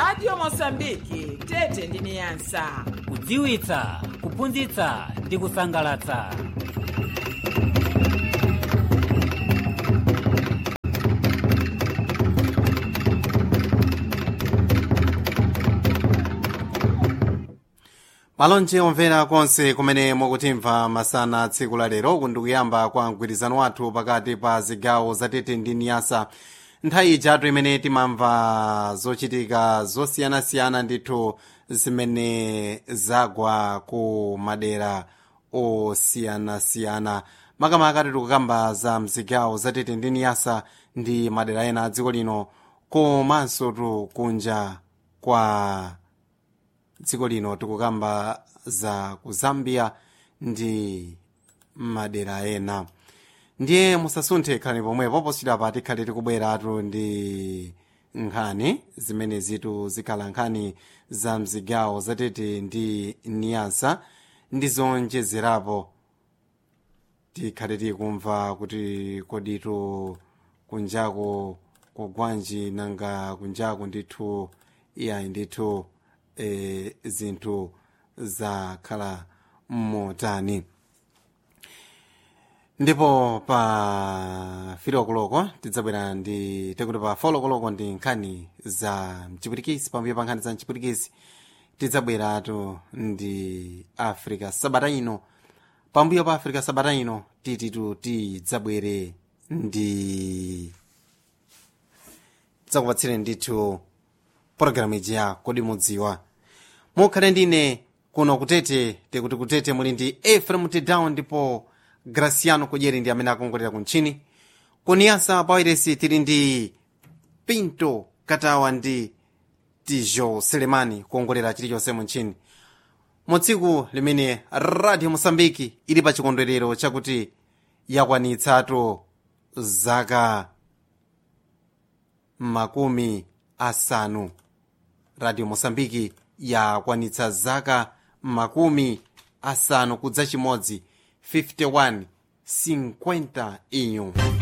radio mosambiki tete ndi niyasa kudziwitsa kuphunzitsa ndi kusangalatsa malonje omvera konse kumene mukutimva masana tsiku la lero kundikuyamba kwa mgwirizano wathu pakati pa zigawo zatete ndi niyasa nthawi ijatu imene timamva zochitika zosiyanasiyana ndithu zimene zagwa ku madera osiyanasiyana makamaka tikukamba za mzigawo zatete ndi niyasa ndi madera ena a dziko lino komanso tu kunja kwa dziko lino tikukamba za ku zambia ndi madera ena ndiye musasunthe khalani pomwepo poswira pa tikhale tikubweratu ndi nkhani zimene zitu zikhala nkhani za mzigawo zatete ndi niyasa ndi zonjezerapo tikhale tikumva kuti koditu kunjako kugwanji nanga kunjako ndithu iyayi ndithu e, zinthu zakhala motani ndipo pa filokoloko tidzabwera ndi tekuti pa folokoloko ndi nkhani za mchipwirikisi pambuyo pa nkhani za mchipwirikisi tidzabweratu ndi africa sabata ino pambuyo pa africa sabata ino tititu tidzabwere ndi tidzakupatsire ndithu pologalamu iji ya kodi mudziwa mukhale ndine kuno kutete tikuti kutete muli ndi efrem tedown ndipo graciano kudyeri ndi amene akongolera kuntchini kuniyasa pawairesi tili ndi pinto katawa ndi tijo selemani kuongolera chilichonse muntchini mu tsiku limene radio mosambiki ili pa chikondwerero chakuti yakwanitsatu zaka makumi asanu radio mosambiki yakwanitsa zaka makumi asanu kudza chimodzi 51 50 inyu